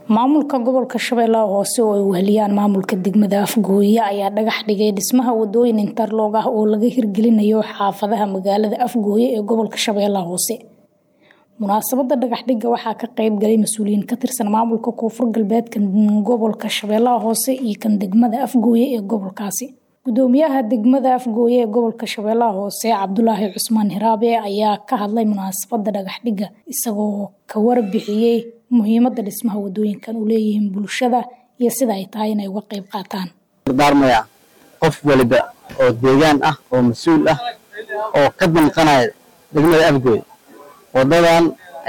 maamulka gobolka shabeellaha hoose oo ay weheliyaan maamulka degmada afgooye ayaa dhagax dhigay dhismaha wadooyin interloog ah oo laga hirgelinayo xaafadaha magaalada afgooye ee gobolka shabeellaha hoose munaasabada dhagaxdhiga waxaa ka qeyb galay mas-uuliyiin ka tirsan maamulka koonfur galbeedka gobolka shabeellaha hoose iyo kan degmada afgooye ee gobolkaasi gudoomiyaha degmada afgooye ee gobolka shabeellaha hoose cabdulaahi cusmaan hiraabe ayaa ka hadlay munaasabada dhagaxdhiga isagoo ka warbixiyey muhiimada dhismaha wadooyinkan u leeyihiin bulshada iyo sida ay tahay inay uga qeyb qaataan dardaarmaya qof waliba oo deegaan ah oo mas-uul ah oo ka danqanaya degmada afgooy wadadan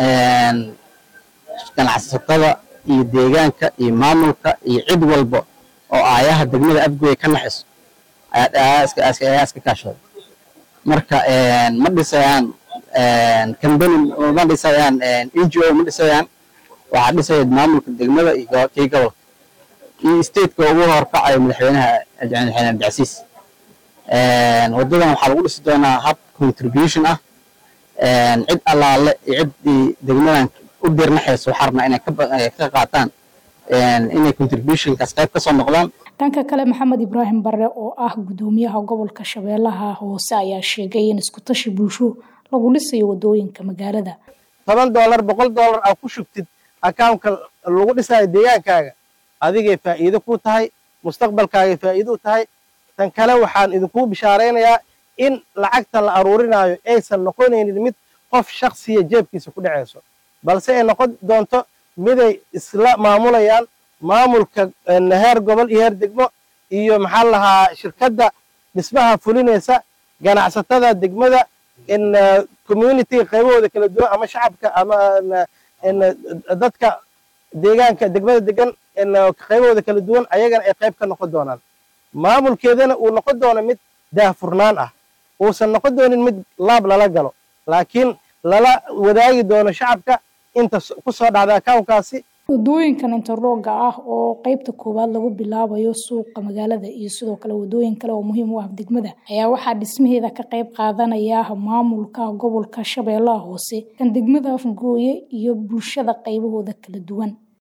ganacsatada iyo deegaanka iyo maamulka iyo cid walba oo aayaha degmada afgooy ka naxiso ayaa iska kaashada marka ma dhisayaan kambani ma dhisayaan n g o ma dhisayaan waxaa dhisaya maamulka degmada iyo kii gobolka iyo stateka ugu horkacayo madaxweynaha madaxweyne abdicasiis wadadan waxaa lagu dhisi doonaa hab contribution ah cid allaale iyo ciddii degmadan u dirnaxayso waxaa rabnaa inay ka qaataan inay contributionkaas qayb kasoo noqdaan dhanka kale maxamed ibraahim bare oo ah gudoomiyaha gobolka shabeellaha hoose ayaa sheegay in isku tashi bulsho lagu dhisayo wadooyinka magaalada toban doolar boqol doolar aa ku shugtid akawnka lagu dhisayo deegaankaaga adigay faa'iido ku tahay mustaqbalkaagay faa'iido u tahay tan kale waxaan idinkuu bishaaraynayaa in lacagta la aruurinaayo aysan noqonaynin mid qof shaksiya jeebkiisa ku dhacayso balse ay noqon doonto miday isla maamulayaan maamulka heer gobol iyo heer degmo iyo maxaa lahaa shirkadda dhismaha fulinaysa ganacsatada degmada in communitiga qaybahooda kala duwan ama shacabka ama dadka deegaanka degmada degan qaybahooda kala duwan ayagana ay qayb ka noqon doonaan maamulkeedana uu noqon doono mid daahfurnaan ah uusan noqon doonin mid laab lala galo laakiin lala wadaagi doono shacabka inta ku soo dhacda akawnkaasi wadooyinkan interlooga ah oo qeybta koowaad lagu bilaabayo suuqa magaalada iyo sidoo kale wadooyin kale oo muhiim u ah degmada ayaa waxaa dhismaheeda ka qeyb qaadanaya maamulka gobolka shabeellaha hoose kan degmada afgooye iyo bulshada qaybahooda kala duwan